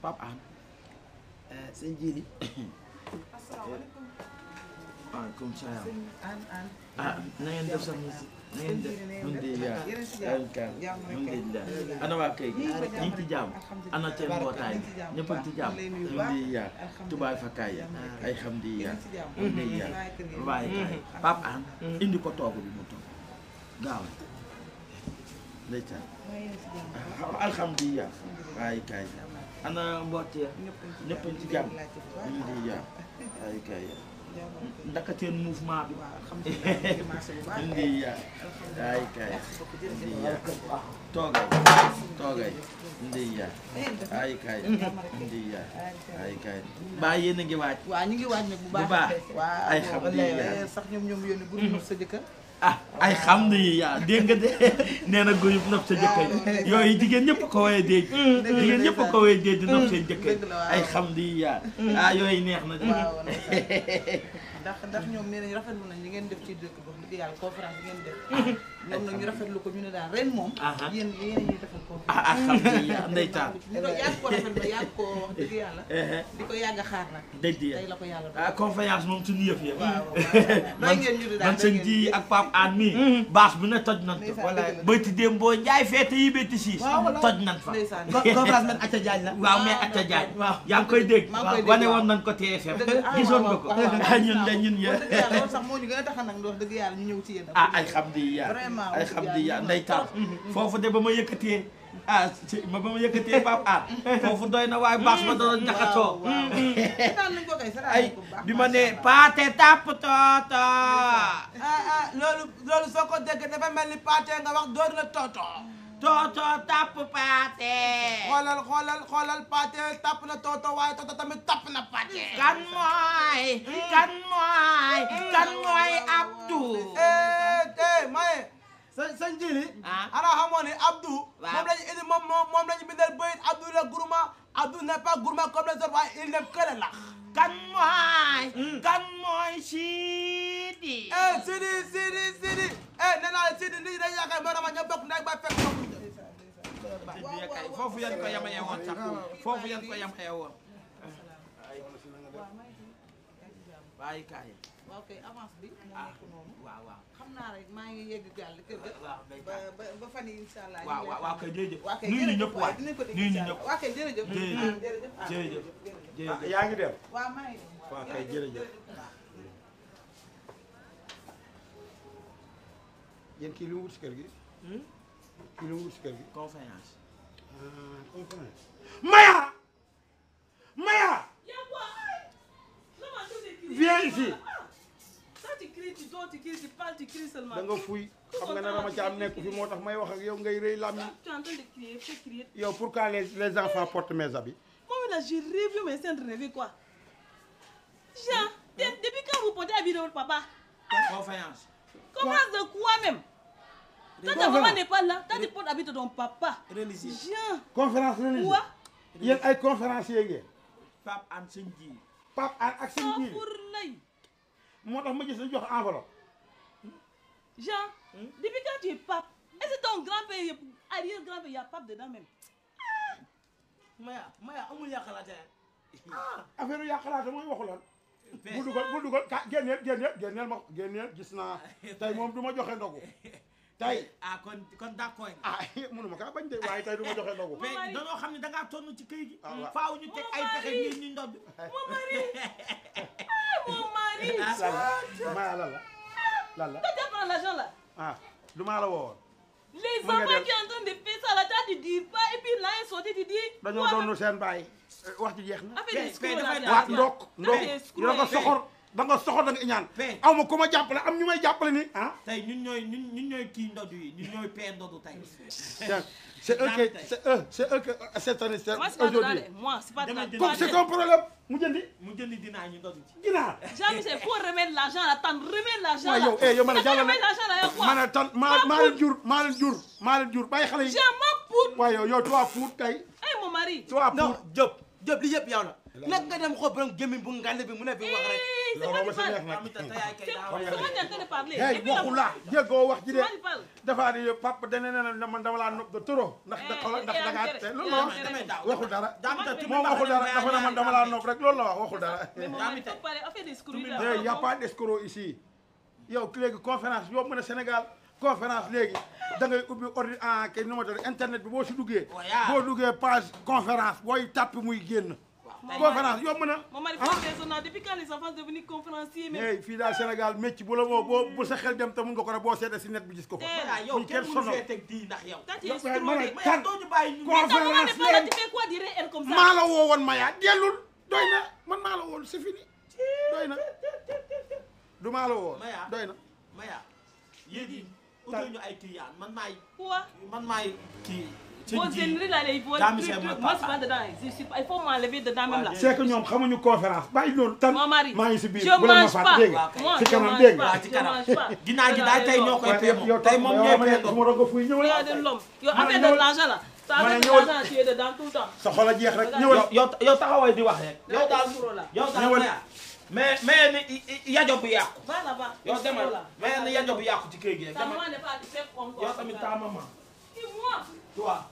Pape An sëñ Jili asalaamaaleykum waaleykum salaam sëñ An An. ah na ngeen def sax na ngeen def mun di yaa Yéen a si jàmm. kan Jàmm rek mun kay. di yaa ana waa kay gi Ñu ngi ñu ngi ci jàmm alhamdulilah. ana seen mbootaay ñu ngi ci jàmm. ñëpp a ngi ci jàmm Ñu ngi lay nuyu bu mun baax. di yaa Alhamdulilah. tubaay fa kaay ya Jàmm ay xam di yaa Yéen a si jàmm. mun di yaa Waaye kër gi. waaye kaay Pape An indi ko toogu bi mu toog gaaw ndeysaan Waaye yéen a si jàmm. alhamdulilah waaye kaay ana mboot ya ñëpp a ngi ci ñëpp a ngi ci jàmm Ñu ngi lay laajte bu baax. mun di yaa waaye kaay Jàmm rek. ndaka seen mouvement bi waaw alhamdulilah ñu ngi marché bu baax. mun di yaa waaye kaay Merci beaucoup, mun jërëjëf. di yaa toogay toogay ndi yaa Ngeen def. ay kaay Jàmm rek. ndi yaa Ay kaay. ay kaay baa yéen a ngi waaj waaw ñu ngi waaj nag bu baax. Bu baax. waaw Ay xam wallaay, ni yaa. wallaay, sax ñoom ñoom yónni bu ñu sa jëkkër. ah ay xam ni yaa dégg nga de nee na góyub nopp sa jëkkër yooyu jigéen ñëpp ko woyee dégg jigéen ñëpp ko woyee dégg di nopp seen jëkkër Dëgg la, waaw. ay xam ni yaa ah yooyu neex na de waaw ndeysaan. ndax ndax ñoom nee nañ rafetlu nañ li ngeen def ci dëkk ba dëgg yàlla conférence bi ngeen def ñoom nag ñu rafetlu ko ñu ne daal ren moom Aha. yéen yéen ñuy defal conférence ah ah xam ni yaa ndeytaan ñu ko yàgg ko rafetlu yàgg ko wax dëgg yàlla ehe di ko yàgg a xaar nag dëgg tey ya la ko yàlla ah confiance moom suñu yëf ya waaw man ngeen ñu di daal man sëñ ji ak Pape An mi baas bu ne toj nan ko Ndeysaan, dëgg la. bëyti démb boo njaay feete yi bétti siis Waaw, voilà. toj nan fa ndeysaan conférence man Aca Diagne la. waaw mais Atta Diagne yaa ngi koy dégg maa ngi koy dégg, wane waaw. woon nañ ko TFM Dëgg la, ah, gisoon nga waaw, ko waaw, waaw. ah ñun de ñun ya wax dëgg yàlla loolu sax moo ñu gën a tax nag wax dëgg yàlla ñu ñëw ci yéen ah ay xam di yaa Vraiment, ay wax xam dëgg di yàlla yaa ñu nday taal foofu de ba ma yëkkatee ah ci ma ba ma yëkkatee Pape An foofu doy na waaye baas ba doon jaxatoo seetaan nañ ko kay seetaan ay nañ ko bu baax bi ma ne paate tàpp tooto ah ah loolu loolu soo ko déggee dafa mel ni pàate nga wax door na toto. tooto tàpp paate xoolal xoolal xoolal pàate tapp na toto waaye toto tamit tapp na pàate. kan mooy kan mooy kan mooy Abdou eh eh maye sa sa njili. ah ana xamoon ni Abdou. Waaw. moom lañu indi moom moom moom lañu bindal bëyit Abdou le gourmand Abdou n'est pas gourmand comme les autres waaye il n'aime que le lax. kan mooy kan mooy Sidi eh Sidi Sidi Sidi eh nee naa la Sidi nit ñi dañuy yaakaar moo tax ma ñoo bokk ndey ba fekk bokkuñ. foofu yan ko yamayee woon sax foofu yan ko yamayee woon waaye kaay waaw kay avance bi moo nekk noonu waaw waaw xam naa rek maa ngi yegg gàll kër ga waaw day ba ba ba fan yi incha allah waaw waaw waaw kay jërëjëf waa kay nuyu ñu jërëjëf ñëpp waay waaye dinañ ko dégg nuyu ñu incha ñëpp allah waa kay jërëjëf Jërëjëf. ah, jërëjëf ah, jërëjëf jërëjëf jërëjëf yaa ngi dem waaw maa ngi dem waaw kay jërëjëf yéen kii lu mu wut si kër gi kii lu mu wut si kër gi confiance ah conférence Maya Maya viens ici Quand tu cries, tu dors, tu cries, tu parles, tu cries seulement. da nga fuy xam nga ne Rama Thiam nekk fi moo tax may wax ak yow ngay rëy làmmiñ Tu es en train de crier, fais crier. yow pourquoi les les enfants portent mes habits Moi, là, j'ai rêvé, mais c'est en train de rêver quoi Jean, de- depuis quand vous portez habit de votre papa confiance Conférence de quoi même Quand ta maman n'est pas là, quand tu portes habit de ton papa. religieux Jean, conférence religieuse quoi yéen ay conférencier ngeen Pape An sëñ ji Pape An ak seen Oh, jiir pour l'œil. moo tax ma gis la jox enveloppe Jean, depuis quand tu es pape Est-ce que ton grand-père, arrière-grand-père, il y a pape dedans même Maya Maya amul yàqalaate affaire yaa xalaata mooy waxu lan bu dugal bu dugal ka génneel génneel génneel ma génneel gis naa tey moom du ma joxe ndogu tey ah kon kon d'accord nga ah mënuma kaa bañ de waaye tey du ma joxe ndogu mais mari. dañoo xam ne da ngaa tonn ci këy gi Ah, waaw. faaw ñu teg ay pexe ngir ñu ndodd Mon mari Mon mari lan la maa lan la lan la Quand tu prends l'argent là ah du maa la woowoon Les Mon enfants gars, qui sont en train de faire ça là, toi tu dis pas, et puis là ils sont tu dis. dañoo doonu seen baay wax ji jeex na Avec Paix, des paix, screws dafay là. waa tu ndok ndok Paix, screw, yow nga paix. soxor da nga soxor da nga iñaan Paix. aw ma ku ma jàppale am ñu may jàppale ni ah tey ñun ñooy ñun ñun ñooy kii ndodd yi ñun ñooy pee ndodd tey Tiens, c'est eux qui c'est eux c'est eux que cette année c'est Moi c'est pas de là, aujourd'hui moi c'est pas de là. Demain, comme c'est un problème mu jëndi mu jëndi dinaa ñu ndodd ci ginaar Jean-Michel, faut remettre l'argent là, t'en remets l'argent waaw là. yow eh yow ma ne T'as jàllale remettre l'argent là, yow ma quoi ne tan maa maa leen jur maa leen jur maa leen jur bàyyi xale yi Jean, ma poudre. waaye yow yow toi Pout tey Eh mon mari. toi non Pout Diop Diop li yëpp yow la nag nga dem xool borom gémmiñ bu ngand bi mu ne fi wax rek Eh, c'est loolu moi ma qui si neex parle. nag Amita te yaay kay daa C'est moi qui est en train de parler. hey Et puis, waxu la- la jéggoo wax ji de C'est moi qui parle. dafa di papa dana ne na man dama laa nopp de trop ndax da xoolal ndax da ngaa te loolu la wax waxul dara moom waxul dara dafa ne man dama laa nopp rek loolu la wax waxul dara Mais mon mari, faut parler, on fait des screws, là. il y a pas d'escroc ici yow léegi conférence yomb na Sénégal conférence léegi da ngay ubbi ordi en kay nu ma tudd internet bi boo si duggee Voilà. boo duggee page conférence booy tàpp muy génn conférence yomb na Mon mari ah fait raisonnable. Depuis quand les enfants sont devenus conférenciers, mais... hey fii daal Sénégal métti bu la woo boo bu sa xel dem te mun nga ko rek boo seetee si net bi gis ko fa Eh, waaw yow buñ kenn kenn mënu sonal fee teg di ndax yow Quand tu yow es mais ma ne screwé... mais kan yow doo ñu bàyyi ñu Mais quand maman conférence n'est pas là, leen tu fais quoi dire elle comme ça maa la woo woon Maya dellul doy na man maa la woon c'est fini doy na du maa la woo Maya. doy na Maya yéen yi utal ñu ay client man maay Quoi man maay kii Vos ennemis, là, les- vos Dame, trucs, c'est trucs, moi, moi, je suis papa. pas dedans. Je suis pas- Il faut m'enlever dedans même là. c'est que ñoom xamuñu conférence bàyyi loolu tan Mon mari, maa ngi si biir je bu leen ma mange fàtte pas. dégg nga Moi, si je kanam mange dégg pas. nga ci Je kanam. mange pas. ginnaaw gi daal tey ñoo koy peemo yow tey moom yow ñooy ma ne peemo su ma doon ko fuy ñëwal Regardez l'homme. Yo, Ma ne Avec de ñëwal. l'argent là. Ça Ma ne avec de ñëwal. l'argent, tu es dedans tout le temps. sa xol a jeex rek Regarde. ñëwal yow yow yow taxawal di wax rek yow daal Screw là. yow daal Ñëwal. Maya mais mais ni yajo bu yàqu Va là-bas. yow Screw demal là. mais ni yajo bu yàqu ci kër gi rek Ta demal maman n'est pas à faire encore. yow tamit ta maman Et moi toi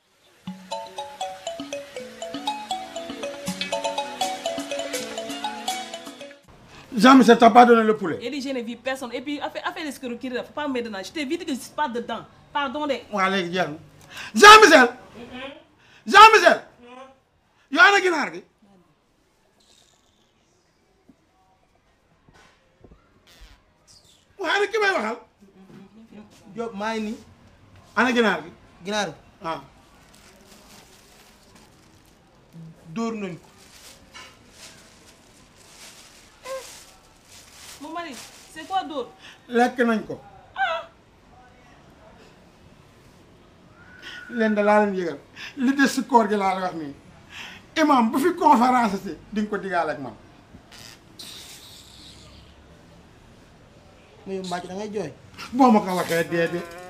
Jean-Michel t'as pas donné le poulet Il dit, je ne vis personne. Et puis, affaire, affaire de screw, il ne faut pas me mettre dedans. Je t'ai dit que je ne suis pas dedans. Pardon, les. waa léegi jeex na Jean-Michel Jean-Michel yow ana ginaar gi waa ana ki may waxal Diop maa ngi nii ana ginaar gi ginaar ah dóor nañ ko Mon mari, c'est quoi d'autre lekk nañ ko leen da laa leen yëgal li des si koor gi laa la wax nii imam bu fi conférence si di nga ko digaale ak man muy mbàcc da ngay jooy boo ma ko waxee dee dee